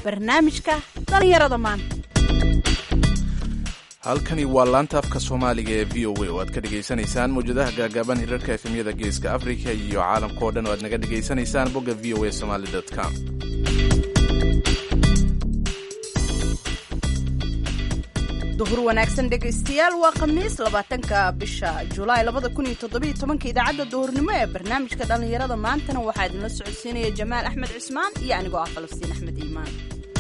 barnaamijka dhallinyarada maanta halkani waa laanta afka soomaaliga ee v o a oo aad ka dhegaysanaysaan mawjadaha gaagaaban hirarka efemyada geeska afrika iyo caalamkao dhan oo aad naga dhegaysanaysaan bogga v o a somaly com duhur wanaagsan dhegaystayaal waa khamiis labaatanka bisha julaay labada kun iyo toddobiyo tobanka idaacadda duhurnimo ee barnaamijka dhallinyarada maantana waxaa idinla socodsiinaya jamaal axmed cismaan iyo anigoo ah falastiin axmed iimaan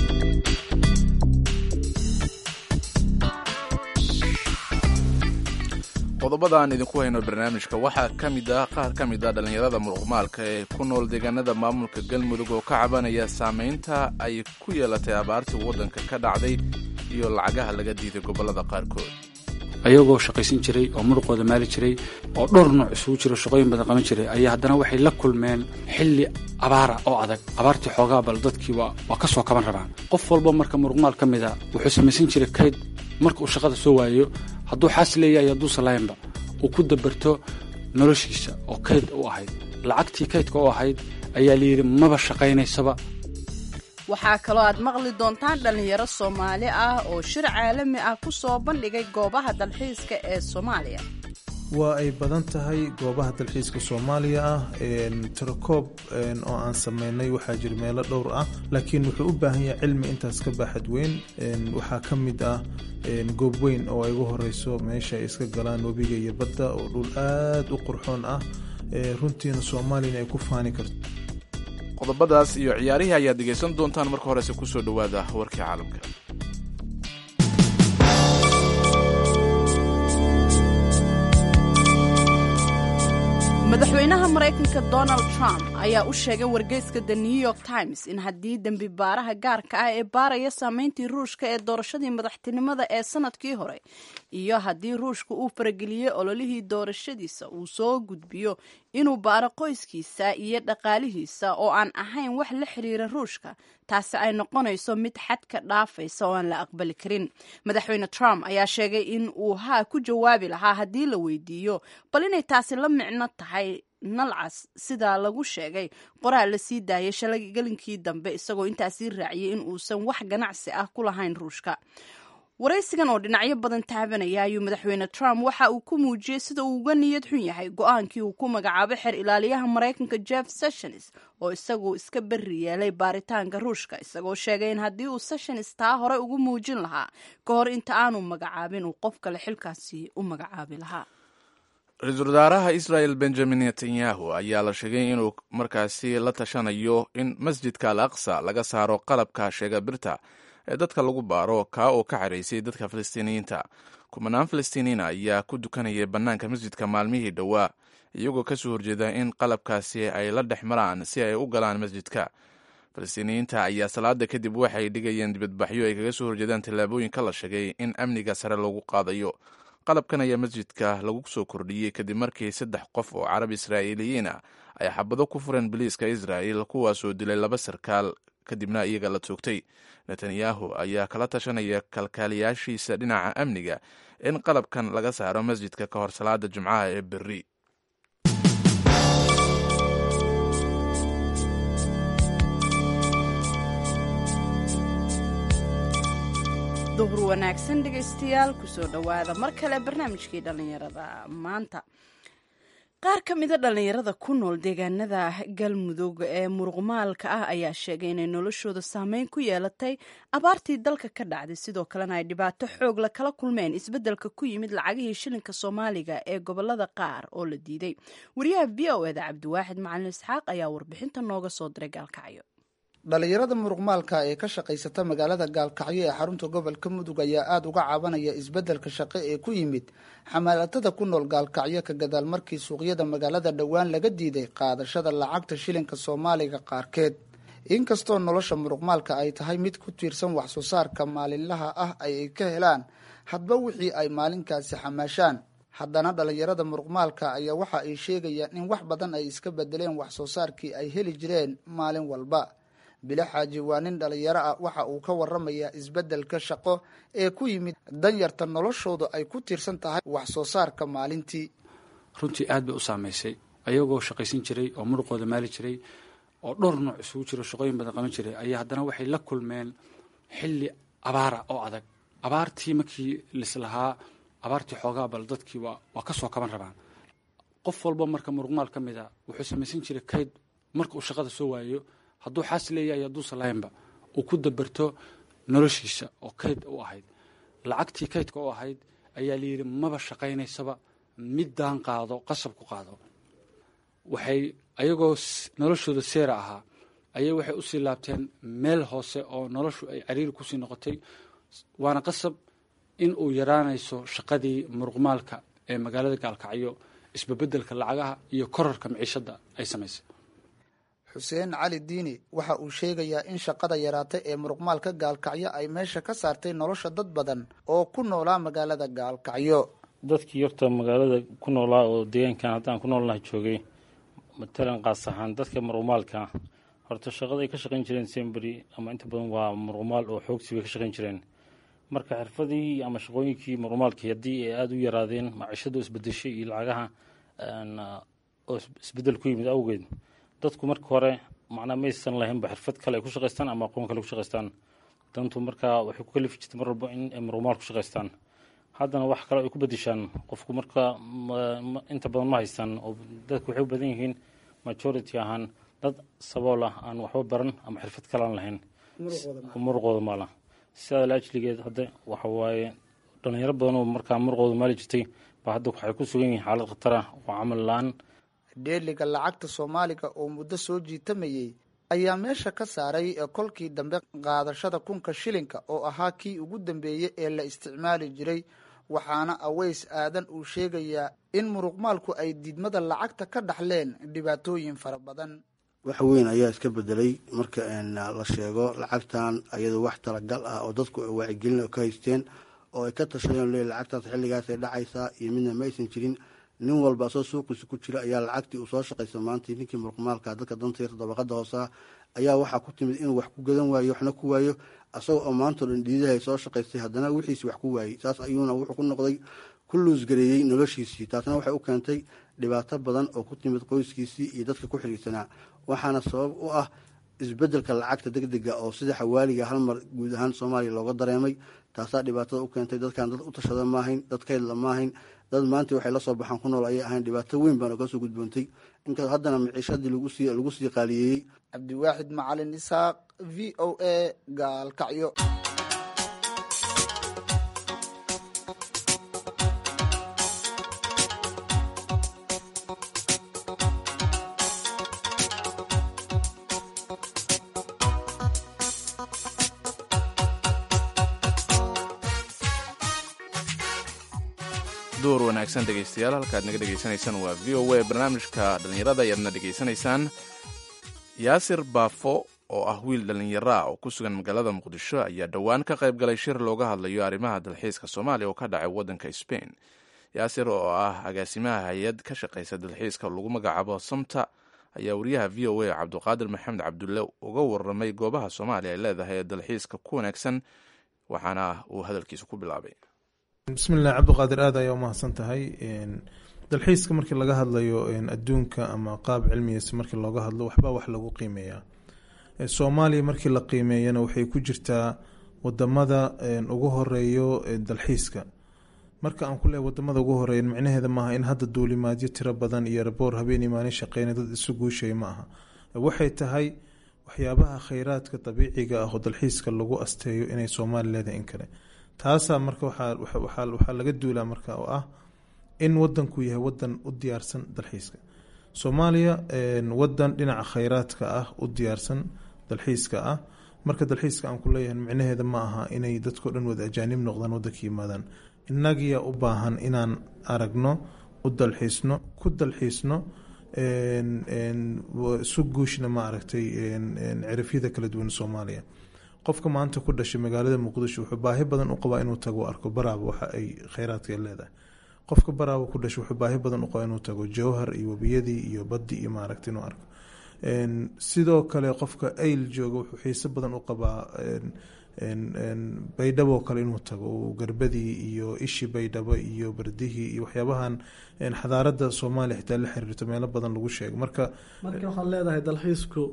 qodobada aan idinku hayno barnaamijka waxaa ka mid ah qaar ka mid ah dhallinyarada muruqmaalka ee ku nool deegaanada maamulka galmudug oo ka cabanaya saamaynta ay ku yeelatay abaartii waddanka ka dhacday iyo lacagaha laga diiday gobollada qaarkood ayagoo shaqaysan jiray oo muruqooda maali jiray oo dhowr nooc isugu jiro shaqooyin badan qaban jiray ayaa haddana waxay la kulmeen xilli abaara oo adag abaartii xoogaa bal dadkii waa ka soo kaban rabaan qof walba marka muruqmaal ka mid a wuxuu samaysan jiray kayd marka uu shaqada soo waayo hadduu xaas leeyahay hadduusan lahaynba uu ku dabarto noloshiisa oo kayd u ahayd lacagtii kaydka u ahayd ayaa layidhi maba shaqaynaysaba waxaa kaloo aad maqli doontaan dhallinyaro soomaali ah oo shir caalami ah ku soo bandhigay goobaha dalxiiska ee soomaaliya waa ay badan tahay goobaha dalxiiska soomaaliya ah tirakoob oo aan sameynay waxaa jira meelo dhowr ah laakiin wuxuu u baahan yahay cilmi intaas ka baaxad weyn waxaa ka mid ah goob weyn oo ay ugu horeyso meesha ay iska galaan webiga iyo badda oo dhul aad u qurxoon ah runtiina soomaaliyana ay ku faani karto qodobadaas iyo ciyaarihii ayaad dhegaysan doontaan marka horese kusoo dhowaada warkii caalamka madaxweynaha maraykanka donald trump ayaa u sheegay wargeyska the new york times in haddii dembi baaraha gaarka ah ee baaraya saameyntii ruushka ee doorashadii madaxtinimada ee sanadkii hore iyo haddii ruushka uu farageliyey ololihii doorashadiisa uu soo gudbiyo inuu baaro qoyskiisa iyo dhaqaalihiisa oo aan ahayn wax la xiriira ruushka taasi ay noqonayso mid xadka dhaafaysa oo aan la aqbali karin madaxweyne trump ayaa sheegay in uu haa ku jawaabi lahaa haddii la weydiiyo bal inay taasi la micno tahay nalcas sidaa lagu sheegay qoraal la sii daayay shalay gelinkii dambe isagoo intaasii raaciyay in uusan wax ganacsi ah ku lahayn ruushka waraysigan oo dhinacyo badan taabanaya ayuu madaxweyne trump waxa uu ku muujiyey sida uu uga niyad xun yahay go-aankii uu ku magacaabay xer ilaaliyaha maraykanka jeff sessions oo isagu iska berri yeelay baaritaanka ruushka isagoo sheegay in haddii uu sessions taa hore ugu muujin lahaa ka hor inta aanu magacaabin uu qof kale xilkaasi u magacaabi lahaa ra-iisul wasaaraha israel benjamin netanyahu ayaa la sheegay inuu markaasi la tashanayo in masjidka al aqsa laga saaro qalabka sheega birta ee dadka lagu baaro kaa oo ka xaraysay dadka falastiiniyiinta kumanaan falastiiniyiin ayaa ku dukanayay bannaanka masjidka maalmihii dhowaa iyagoo kasoo horjeeda in qalabkaasi ay la dhex maraan si ay u galaan masjidka falastiiniyiinta ayaa salaada kadib waxay dhigayeen dibadbaxyo ay kaga soo horjeedaan tallaabooyinka la sheegay in amniga sare lagu qaadayo qalabkan ayaa masjidka lagu soo kordhiyey kadib markii saddex qof oo carab israa'iiliyiin ah ay xabado ku fureen biliiska israa'il kuwaasoo dilay laba sarkaal kadibna iyaga la toogtay netanyahu ayaa kala tashanaya kalkaaliyaashiisa dhinaca amniga in qalabkan laga saaro masjidka ka hor salaada jimcaha ee berri duhur wanaagsan dhegaystayaal kusoo dhowaada mar kale barnaamijkii dhallinyarada maanta qaar ka mida dhallinyarada ku nool deegaanada galmudug ee muruqmaalka ah ayaa sheegay inay noloshooda saameyn ku yeelatay abaartii dalka ka dhacday sidoo kalena ay dhibaato xoog la kala kulmeen isbeddelka ku yimid lacagihii shilinka soomaaliga ee gobolada qaar oo la diiday wariyaha v o eda cabdiwaaxid macalin isxaaq ayaa warbixinta nooga soo diray gaalkacyo dhalinyarada muruqmaalka ee ka shaqaysata magaalada gaalkacyo ee xarunta gobolka mudug ayaa aada uga cabanaya isbeddelka shaqo ee ku yimid xamaalatada ku nool gaalkacyo ka gadaal markii suuqyada magaalada dhowaan laga diiday qaadashada lacagta shilinka soomaaliga qaarkeed inkastoo nolosha muruqmaalka ay tahay mid ku tiirsan wax soo saarka maalinlaha ah ay ka helaan hadba wixii ay maalinkaasi xamaashaan haddana dhalinyarada muruqmaalka ayaa waxa ay sheegayaan in wax badan ay iska bedeleen wax soo saarkii ay heli jireen maalin walba bile xaaji waa nin dhalinyaro ah waxa uu ka waramayaa isbeddelka shaqo ee ku yimid danyarta noloshooda ay ku tiirsan tahay wax soo saarka maalintii runtii aad bay u saamaysay ayagoo shaqaysan jiray oo muruqooda maali jiray oo dhowr nooc isugu jiro shaqooyin badan qaban jiray ayaa haddana waxay la kulmeen xilli abaara oo adag abaartii markii lislahaa abaartii xoogaa bal dadkii waa waa ka soo kaban rabaan qof walba marka muruqmaal ka mid a wuxuu samaysan jiray kayd marka uu shaqada soo waayo hadduu xaas leeyahay hadduusan lahaynba uu ku dabarto noloshiisa oo kayd u ahayd lacagtii kaydka u ahayd ayaa layidhi maba shaqaynaysaba middaan qaado qasab ku qaado waxay ayagoo noloshooda seera ahaa ayay waxay usii laabteen meel hoose oo noloshu ay cariiri kusii noqotay waana qasab in uu yaraanayso shaqadii muruqmaalka ee magaalada gaalkacyo isbabeddelka lacagaha iyo korarka miciishadda ay samaysay xuseen cali diini waxa uu sheegayaa in shaqada yaraatay ee muruqmaalka gaalkacyo ay meesha ka saartay nolosha dad badan oo ku noolaa magaalada gaalkacyo dadkii horta magaalada ku noolaa oo deegaankan haddaan ku noolnaha joogay matalan qaas ahaan dadka muruqmaalka horta shaqada ay ka shaqayn jireen semberi ama inta badan waa muruqmaal oo xoogsi bay ka shaqayn jireen marka xirfadii ama shaqooyinkii muruqmaalkii haddii ay aada u yaraadeen maciishadu isbedeshay iyo lacagaha oo isbedel ku yimid awgeed dadku marka hore macnaa maysan lahaynba xirfad kale ay ku shaqaystaan ama aqoon kale ku shaqaystaan dantu markaa waxay ku kalifi jirtay mar walba in ay muruqmaal ku shaqaystaan haddana wax kale ay ku bedeshaan qofku marka inta badan ma haystaan oo dadku waxay u badan yihiin majority ahaan dad sabool ah aan waxba baran ama xirfad kale aan lahayn muruqooda maala sidaa laajligeed hadda waxa waaye dhalinyaro badan oo markaa muruqooda maali jirtay baa hadda waxay ku sugan yihiin xaalad khatar ah oo camal la-aan dheeliga lacagta soomaaliga oo muddo soo jiitamayey ayaa meesha ka saaray kolkii dambe qaadashada kunka shilinka oo ahaa kii ugu dambeeyey ee la isticmaali jiray waxaana aweys aadan uu sheegayaa in muruqmaalku ay diidmada lacagta ka dhaxleen dhibaatooyin fara badan wax weyn ayaa iska bedelay marka la sheego lacagtan ayadoo wax talagal ah oo dadku waacigelin ka haysteen oo ay ka tashadeen le lacagtaas xilligaasay dhacaysaa iyo midna ma aysan jirin nin walba asoo suuqiisa ku jira ayaa lacagtii uu soo shaqaysa maanta ninkii muruqmaalka dadka dantaysa dabaqada hoosa ayaa waxaa ku timid inuu wax ku gadan waayo waxna ku waayo asagoo oo maantao dhan dhiidahay soo shaqaystay haddana wixiisi wax ku waayey saas ayuuna wuxuu ku noqday ku luusgareeyey noloshiisii taasna waxay u keentay dhibaato badan oo ku timid qoyskiisii iyo dadka ku xiriirsanaa waxaana sabab u ah isbedelka lacagta deg dega oo sida xawaaliga hal mar guud ahaan soomaaliya looga dareemay taasaa dhibaatada u keentay dadkan dad u tashada maahayn dad kaydla maahayn dad maanta waxay la soo baxaan ku nool ayay ahayn dhibaato weyn baana kasoo gudboontay inkastoo haddana miciishadii lagu sii qaaliyeeyey cabdiwaaxid macalin isaaq v o a gaalkacyo duur wanaagsan dhegaystayaal halkaad naga dhegaysanaysaan waa v o a barnaamijka dhallinyarada ayaadna dhegaysanaysaan yaasir baafo oo ah wiil dhallinyaro ah oo ku sugan magaalada muqdisho ayaa dhowaan ka qayb galay shir looga hadlayo arrimaha dalxiiska soomaaliya oo ka dhacay waddanka sbain yaasir oo ah agaasimaha hay-ad ka shaqaysa dalxiiska lagu magacaabo samta ayaa wariyaha v o a cabduqaadir maxamed cabdulle uga waramay goobaha soomaaliya ay leedahay ee dalxiiska ku wanaagsan waxaana uu hadalkiisa ku bilaabay bismillahi cabdiqaadir aad ayaa umahadsan tahay dalxiiska markii laga hadlayo adduunka ama qaab cilmiyeysa markii looga hadlo waxbaa wax lagu qiimeeyaa soomaaliya markii la qiimeeyana waxay ku jirtaa wadamada ugu horeeyo dalxiiska marka aan ku leehay wadamada ugu horeeya micnaheeda maaha in hadda duulimaadyo tiro badan iyo raboor habeenii maalin shaqeyna dad isu guushay ma aha waxay tahay waxyaabaha kheyraadka dabiiciga ah oo dalxiiska lagu asteeyo inay soomaaliya leedahay in kale taasaa marka waxaa laga duulaa marka oo ah in wadanku yahay wadan u diyaarsan dalxiiska soomaaliya wadan dhinaca kheyraadka ah u diyaarsan dalxiiska ah marka dalxiiska aan ku leeyahay micnaheeda ma aha inay dadkao dhan wada ajaanib noqdaan wadanka yimaadaan innagiya u baahan inaan aragno u dalxiisno ku dalxiisno isu guushna ma aragtay cirifyada kala duwan soomaaliya qofka maanta ku dhashay magaalada muqdisho wuxuu baahi badan u qabaa inuu tago arko baraaba waxa ay kheyraadka leedahay qofka baraaba ku dhashay wuxuu baahi badan u qabaa inuu tago jowhar iyo webiyadii iyo baddi iyo maaragta inuu arko sidoo kale qofka ayl jooga wuxuu xiise badan u qabaa baydhabo kale inuu tago garbadii iyo ishii baydhabo iyo bardihii iyo waxyaabahan xadaarada soomaaliya xitaa la xiriirto meelo badan lagu sheego marka marka waxaad leedahay dalxiisku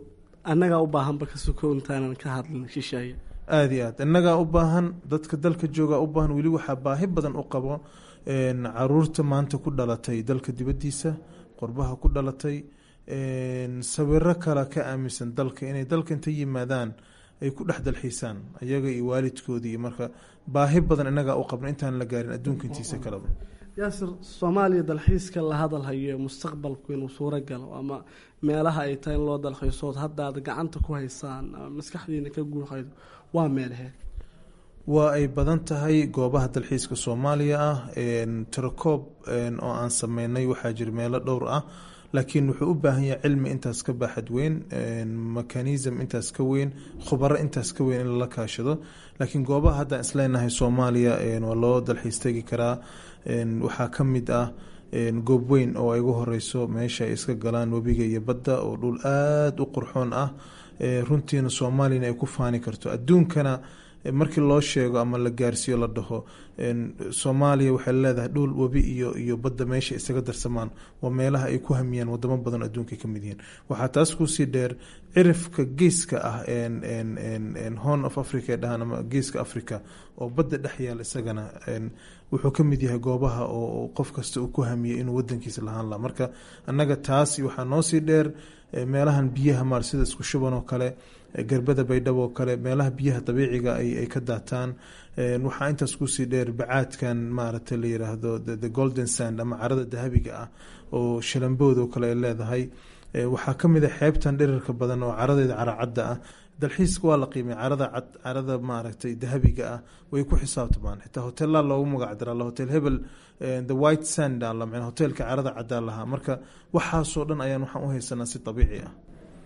annagaa u baahanba ka suko intaanan ka hadlin shisheeye aada iyo aad innagaa u baahan dadka dalka joogaa u baahan weli waxaa baahi badan u qabo caruurta maanta ku dhalatay dalka dibaddiisa qorbaha ku dhalatay sawiro kale ka aaminsan dalka inay dalka inta yimaadaan ay ku dhex dalxiisaan ayaga iyo waalidkoodii iyo marka baahi badan innagaa u qabna intaan la gaarin adduunka intiisa kaleba yaasir soomaaliya dalxiiska la hadalhayo mustaqbalku inuu suuro galo ama meelaha ay tahay in loo dalxiisood hadda aad gacanta ku haysaan ama maskaxdiina ka guuxaydo waa meelahee waa ay badan tahay goobaha dalxiiska soomaaliya ah tirakoob oo aan sameynay waxaa jira meelo dhowr ah laakiin wuxuu u baahan yahay cilmi intaas ka baaxad weyn mechanism intaas ka weyn khubaro intaas ka weyn in lala kaashado laakiin goobaha haddaan isleenahay soomaaliya waa loo dalxiis tegi karaa waxaa ka mid ah goob weyn oo ay ugu horeyso meesha ay iska galaan webiga iyo badda oo dhul aada u qurxoon ah runtiina soomaaliyana ay ku faani karto adduunkana markii loo sheego ama la gaarsiiyo la dhaho soomaaliya waxay leedahay dhul webi iyo iyo badda meesha isaga darsamaan waa meelaha ay ku hamiyaan wadamo badan adduunka ka mid yihiin waxaa taas kusii dheer cirifka geeska ah horn of africa ee dhahaan ama geeska africa oo badda dhex yaal isagana wuxuu ka mid yahay goobaha oo qof kasta uu ku hamiyay inuu wadankiisa lahaan laha marka annaga taas waxaa noosii dheer meelahan biyaha maar sida isku shuban oo kale garbada baydhabo oo kale meelaha biyaha dabiiciga ay ka daataan waxaa intaas kusii dheer bacaadkan maaragtay la yiraahdo the golden sand ama carada dahabiga ah oo shalambood oo kale ay leedahay waxaa ka mid a xeebtan dhirirka badan oo caradeeda caracadda ah dalxiiska waa la qiimay carada cad carada maaragtay dahabiga ah way ku xisaabtamaan xitaa hotelaa loogu magac daraa hotel hebel the white sand ala hotelka carada caddaa lahaa marka waxaasoo dhan ayaan waxaan u haysanaa si dabiici ah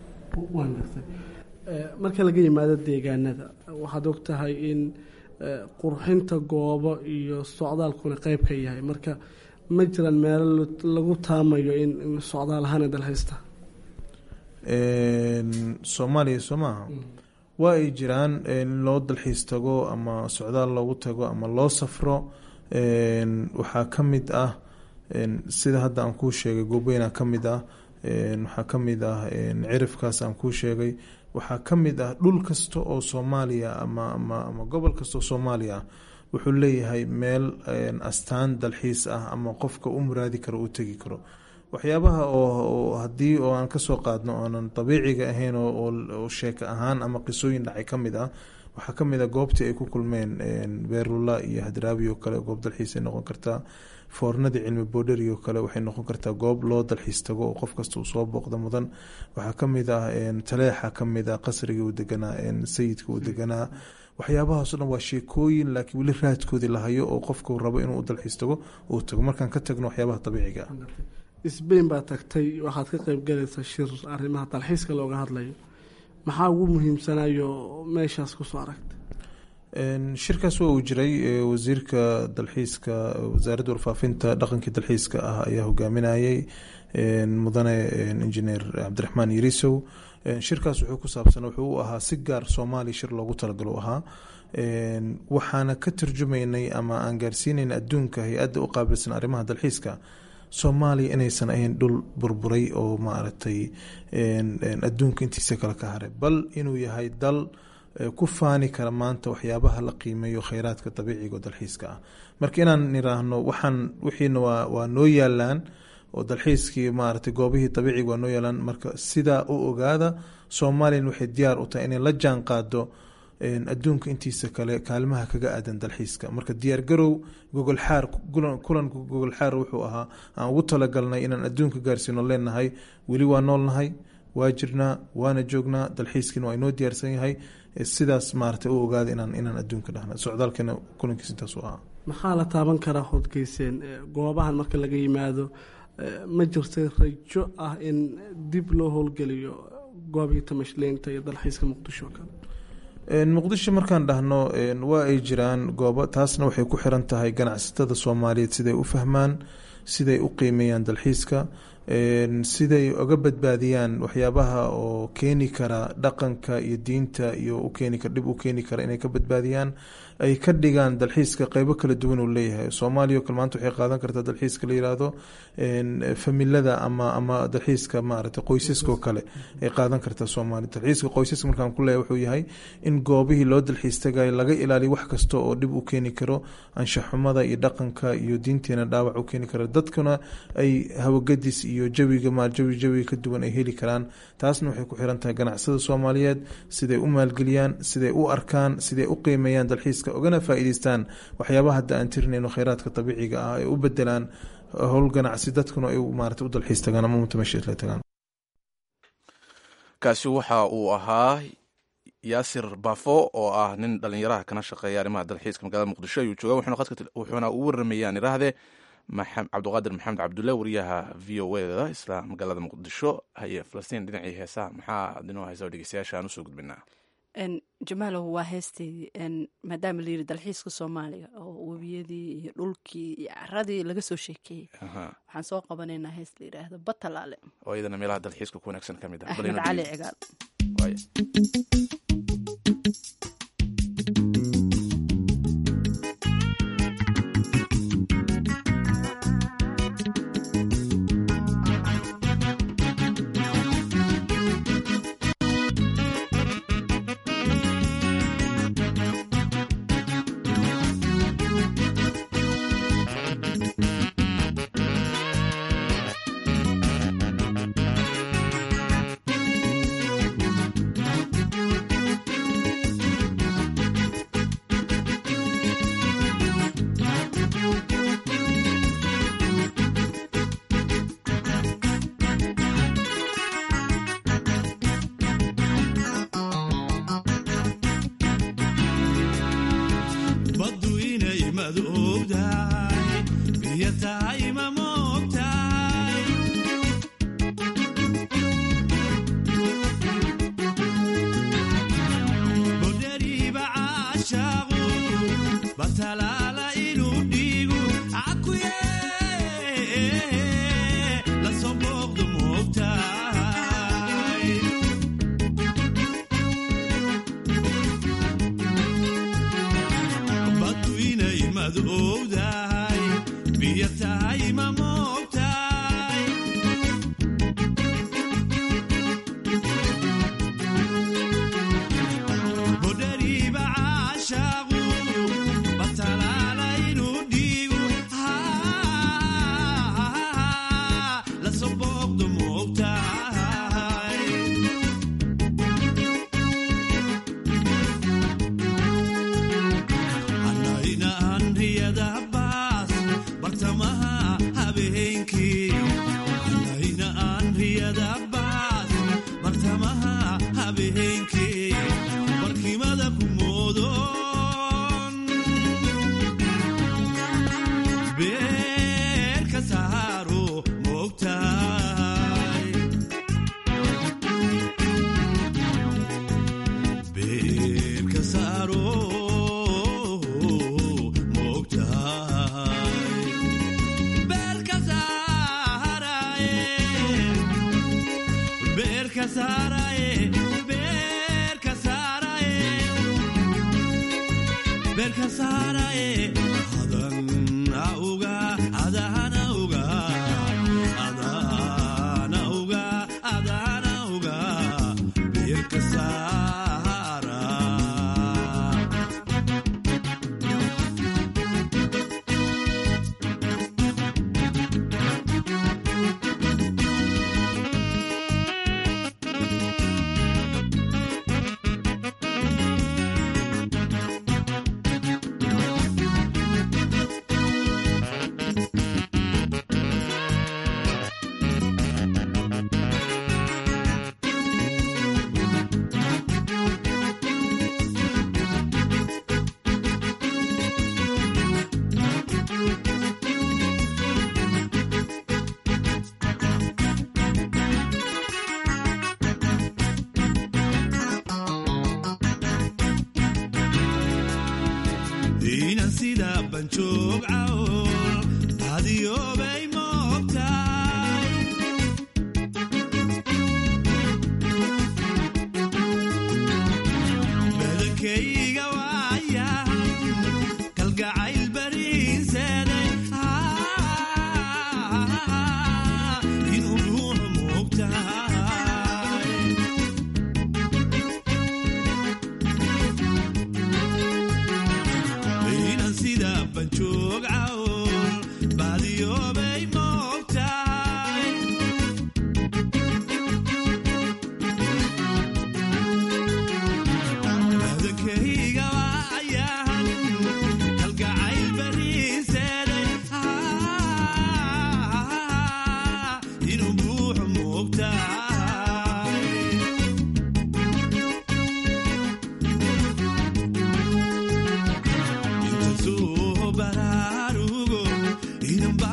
marka laga yimaado deegaanada waxaad og tahay in qurxinta goobo iyo socdaalkuna qeyb ka yahay marka ma jiraan meelo lagu taamayo in socdaal ahaan dalxiista soomaaliya soo maaha waa ay jiraan in loo dalxiis tago ama socdaal loogu tago ama loo safro waxaa ka mid ah sida hadda aan kuu sheegay goobweynaa ka mid ah waxaa ka mid ah cirifkaas aan kuu sheegay waxaa ka mid ah dhul kasta oo soomaaliya ama ama ama gobol kasta oo soomaaliya ah wuxuu leeyahay meel astaan dalxiis ah ama qofka u muraadi karo uu tegi karo waxyaabaha oo haddii oo aan kasoo qaadno oonan dabiiciga ahayn oo sheeko ahaan ama qisooyin dhacay ka mid ah waxaa ka mid ah goobtii ay ku kulmeen beerula iyo hadraabi oo kale goob dalxiisay noqon kartaa foornadii cilmi boodheri oo kale waxay noqon kartaa goob loo dalxiis tago oo qof kasta uu soo booqda mudan waxaa ka mid ah taleexa ka mid ah qasriga uu deganaa sayidka uu deganaa waxyaabahaas o dhan waa sheekooyin laakiin weli raadkoodii lahayo oo qofku rabo inuu u dalxiis tago uu tago markaan ka tagno waxyaabaha dabiiciga ah sbain baa tagtay waxaad ka qeyb galaysa shir arrimaha dalxiiska looga hadlayo maxaa ugu muhiimsanayo meeshaas kusoo aragtay shirkaas waa uu jiray wasiirka dalxiiska wasaaradda warfaafinta dhaqankii dalxiiska ah ayaa hogaaminayay mudane injineer cabdiraxmaan yarisow shirkaas wuxuu ku saabsan wuxuu u ahaa si gaar soomaaliya shir loogu talagalo u ahaa waxaana ka turjumaynay ama aan gaarsiinayna adduunka hay-adda u qaabilsan arrimaha dalxiiska soomaaliya inaysan ahayn dhul burburay oo maaragtay adduunka intiisa kale ka haray bal inuu yahay dal ku faani kara maanta waxyaabaha la qiimeeyo kheyraadka dabiiciga oo dalxiiska ah marka inaan niraahno waxaan wixiina waa waa noo yaalaan oo dalxiiskii maaragtay goobihii dabiiciga waa noo yaalaan marka sidaa u ogaada soomaaliyana waxay diyaar u tahay inay la jaan qaado adduunka intiisa kale kaalimaha kaga aadan dalxiiska marka diyaargarow gogolxaar kulanka gogolxaar wuxuu ahaa aan ugu talagalnay inaan adduunka gaarsiino leenahay weli waa noolnahay waa jirnaa waana joognaa dalxiiskiina waa inoo diyaarsan yahay sidaas maarata u ogaada inaan inaan adduunka dhahna socdaalkeena kulankiis intaas u ahaa maxaa la taaban karaa hodgeyseen goobahan marka laga yimaado ma jirtay rajo ah in dib loo howlgeliyo goobihii tamashleynta iyo dalxiiska muqdisho o kale muqdisho markaan dhahno waa ay jiraan goobo taasna waxay ku xiran tahay ganacsatada soomaaliyeed siday u fahmaan siday u qiimeeyaan dalxiiska siday oga badbaadiyaan waxyaabaha oo keeni kara dhaqanka iyo diinta iyo ukeeni kara dhib u keeni kara inay ka badbaadiyaan ay ka dhigaan dalxiiska qeybo kala duwan uu leeyahay soomaaliya o kale maanta waxay qaadan kartaa dalxiiska la yiraahdo familada ama ama dalxiiska maarata qoysaska oo kale ay qaadan kartaa soomaaliya dalxiiska qoysaska markaan ku leeyahay wuxuu yahay in goobihii loo dalxiis tagayo laga ilaaliyo wax kasta oo dhib u keeni karo anshaxumada iyo dhaqanka iyo diinteena dhaawac u keeni karo dadkuna ay hawagadis iyo jawiga jawi jawiga ka duwan ay heli karaan taasna waxay ku xiran tahay ganacsada soomaaliyeed siday u maalgeliyaan siday u arkaan siday u qiimeeyaan dalxiiska ogana faa'iideystaan waxyaabaha hadda aan tirinayno kheyraadka dabiiciga ah ay u bedelaan howl ganacsi dadkuna ay maarata u dalxiis tagaan ama mutamashiisla tagaan kaasi waxa uu ahaa yaasir bafo oo ah nin dhalinyaraha kana shaqeeya arrimaha dalxiiska magaalada muqdisho ayuu jooga wuxuuna u waramayaan iraahde cabdiqaadir maxamed cabdulle wariyaha v o eda isla magaalada muqdisho haye falastiin dhinacii heesaha maxaa adinoo haysa oo dhegeystayaasha aan usoo gudbinaa jamaalow waa heesteydii maadaama la yiri dalxiiska soomaaliya oo webiyadii iyo dhulkii iyo caradii laga soo sheekeeyey waxaan soo qabanaynaa hees la yidhaahdo batalaale oo iyadana meelaha dalxiiska ku wanaagsan ka mid ah axmed cali cigaal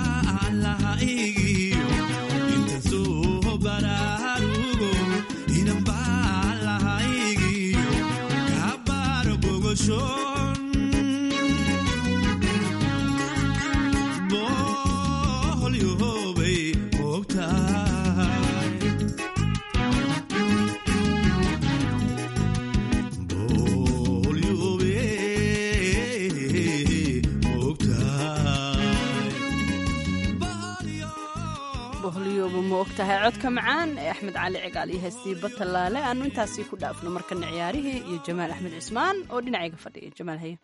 ma ogtahay codka macaan ee axmed cali cigaal iyo heestii batalaale aanu intaasii ku dhaafno markana ciyaarihii iyo jamaal axmed cismaan oo dhinacayga fadhiya jamaal haye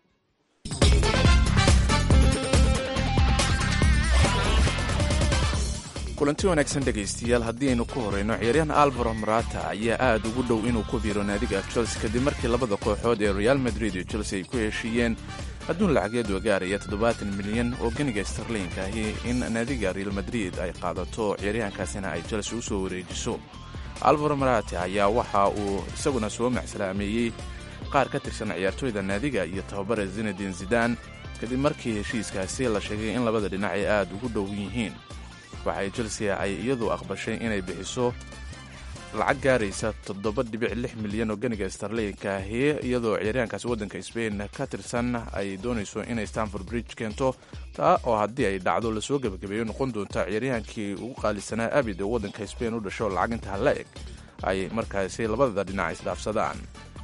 kulanti wanaagsan dhegaystayaal haddii aynu ku horeyno ciyaaryahan alvaro marata ayaa aad ugu dhow inuu ku biiro naadiga chelsea kadib markii labada kooxood ee real madrid iyo chelsea ay ku heshiiyeen adduun lacageed oo gaaraya toddobaatan milyan oo ganiga starliinka ahi in naadiga real madrid ay qaadato ciyaaryahankaasina ay chelsea u soo wareejiso alvaro marate ayaa waxa uu isaguna soo macsalaameeyey qaar ka tirsan ciyaartooyda naadiga iyo tababare zinadin zidan kadib markii heshiiskaasi la sheegay in labada dhinac ay aad ugu dhow yihiin waxay chelsea ay iyadu aqbashay inay bixiso lacag gaaraysa toddoba dhibic lix milyan oo ganiga starliinka ahi iyadoo ciyaaryahankaasi waddanka sbain ka tirsan ay doonayso inay stanford bridge keento taa oo haddii ay dhacdo lasoo gebagabeeyo noqon doonta ciyaaryahankii ugu qaalisanaa abid oo waddanka sbain u dhasho lacag intaa la eg ay markaasi labada dhinac isdhaafsadaan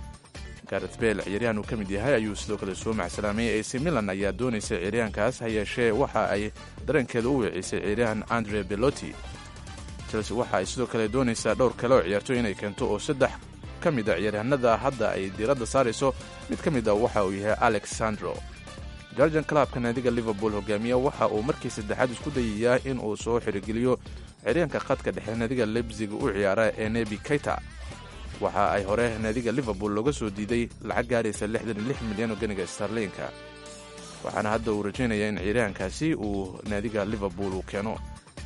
garet bel ciyaaryahan uu ka mid yahay ayuu sidoo kale soo macsalaamay ac milan ayaa doonaysa ciyaaryahankaas ha yeeshee waxa ay dareenkeeda u weecisay ciyaaryahan andre beloti chelsea waxa ay sidoo kale doonaysaa dhowr kale oo ciyaartooy inay keento oo saddex ka mid a ciyaaryahanada hadda ay diiradda saarayso mid ka mid a waxa uu yahay alexandro georgian clubka naadiga liverpool hogaamiya waxa uu markii saddexaad isku dayayaa in uu soo xirigeliyo ciyaaryahanka khadka dhexe naadiga lebzig u ciyaara ee nebi kayta waxa ay hore naadiga liverpool looga soo diiday lacag gaaraysa lixdan iyo lix milyan oo ganiga starliinka waxaana hadda uu rajaynaya in ciyaaryahankaasi uu naadiga liverpool uu keeno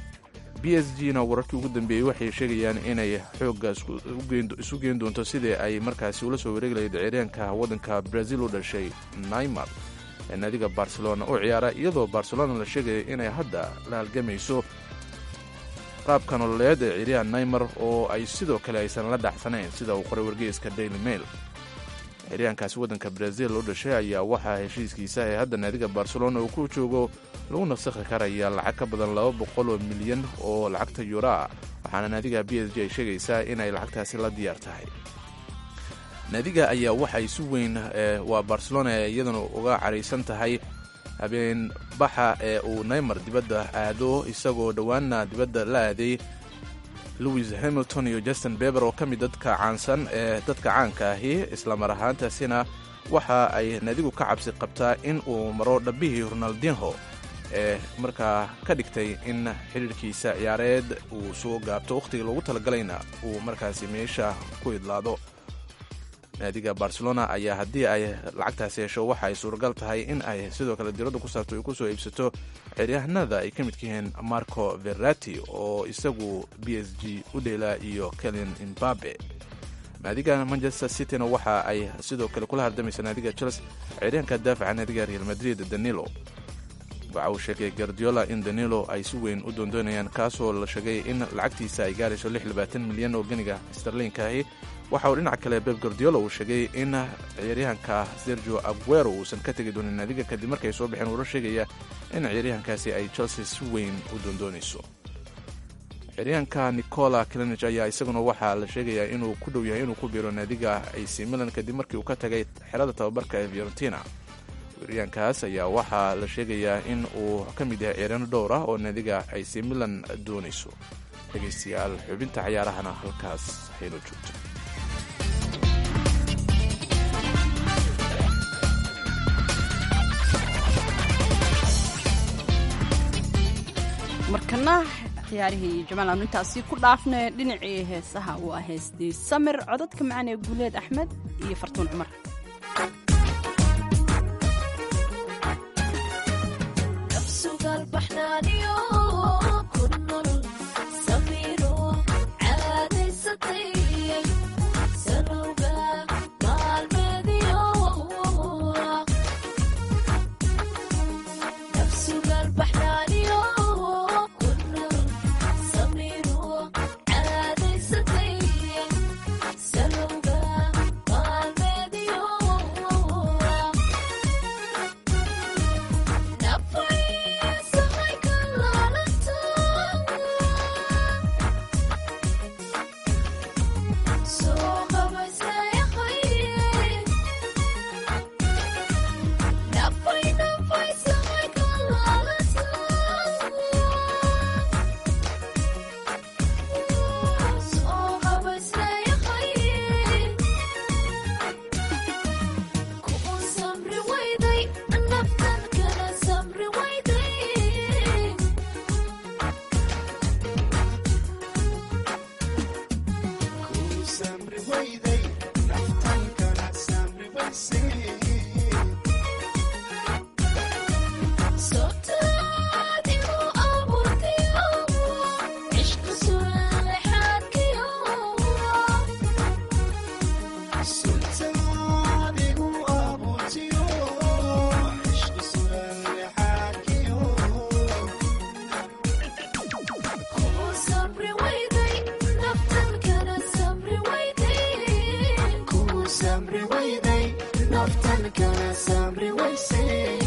b s g na wararkii ugu dambeeyey waxay sheegayaan inay xoogga isu geen doonto sidii ay markaasi ula soo wareegi lahayd ciyaaryahanka waddanka brazil u dhashay naymar ee naadiga barcelona u ciyaara iyadoo barcelona la sheegaya inay hadda la halgamayso qaabka nololeed ee ciyaaryahan naymar oo ay sidoo kale aysan la dhacsanayn sida uu qoray wargeyska daily mail ciyaaryahankaasi waddanka brazil u dhashay ayaa waxaa heshiiskiisa ee hadda naadiga barcelona uu ku joogo lagu nasakhi karaya lacag ka badan laba boqol oo milyan oo lacagta yuraa waxaana naadiga b s g ay sheegaysaa inay lacagtaasi la diyaar tahay naadiga ayaa waxay si weyn waa barcelona iyaduna uga caraysan tahay habeen baxa ee uu naymar dibadda aado isagoo dhowaanna dibadda la aaday louis hamilton iyo justin beber oo ka mid dadka caansan ee dadka caanka ahi islamar ahaantaasina waxa ay naadigu ka cabsi qabtaa in uu maro dhabbihii ronaldinho ee markaa ka dhigtay in xidhiirkiisa ciyaareed uu soo gaabto wakhtigii loogu talagalayna uu markaasi meesha ku idlaado naadiga barcelona ayaa haddii ay lacagtaasi hesho waxa ay suuragal tahay in ay sidoo kale diradda ku saarto ay ku soo iibsato ciyaaryahanada ay ka midka yihiin marco verati oo isagu b s g u dheela iyo kelin imbabe naadiga manchester cityna waxa ay sidoo kale kula hardamaysa naadiga chelsea ciyaaryahanka daafaca naadiga real madrid danilo waxa uu sheegay gardiola in danilo ay si weyn u doondoonayaan kaasoo la sheegay in lacagtiisa ay gaarayso milyan oo ganiga starliinka ahi waxa uu dhinaca kale beb gardiola uu sheegay in ciyaaryahanka sergio aguero uusan ka tegi doonin naadiga kadib markay soo baxeen uura sheegaya in ciyaaryahankaasi ay chelsea si weyn u doondoonayso ciyaaryahanka nicola clenich ayaa isaguna waxaa la sheegayaa inuu ku dhow yahay inuu ku biiro naadiga ac milan kadib markii uu ka tagay xerada tababarka ee fiorentina weeryahankaas ayaa waxaa la sheegayaa in uu ka mid yahay ciyaaryaano dhowr ah oo naadiga ac milan doonayso dhegaystayaal xubinta cayaarahana halkaas haynoo joogto markana ciyaarihii jamaal aanu intaasi ku dhaafnay dhinacii heesaha waa heestii samir codadka macaan ee guuleed axmed iyo fartuun cumar Sugar, naftan kala sabri wayse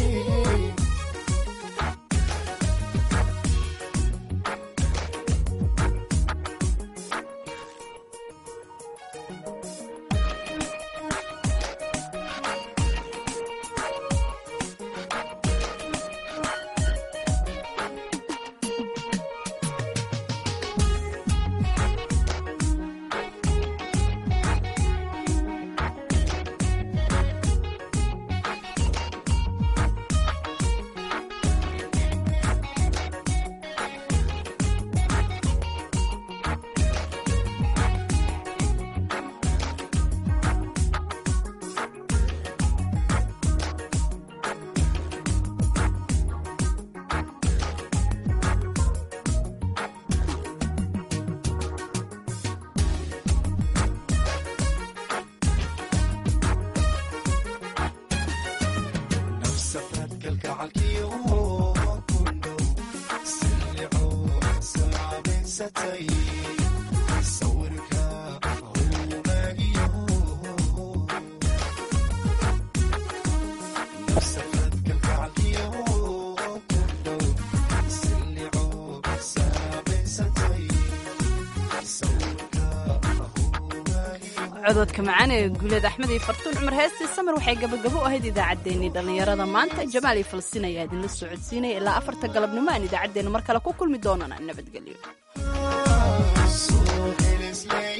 cododka macaan ee guuleed axmed iyo fartuun cumar heestii samir waxay gabagabo u ahayd idaacaddeenii dhallinyarada maanta jamaal iyo falastiin ayaa idinla socodsiinaya ilaa afarta galabnimo aan idaacaddeenna mar kale ku kulmi doonana nabadgelyo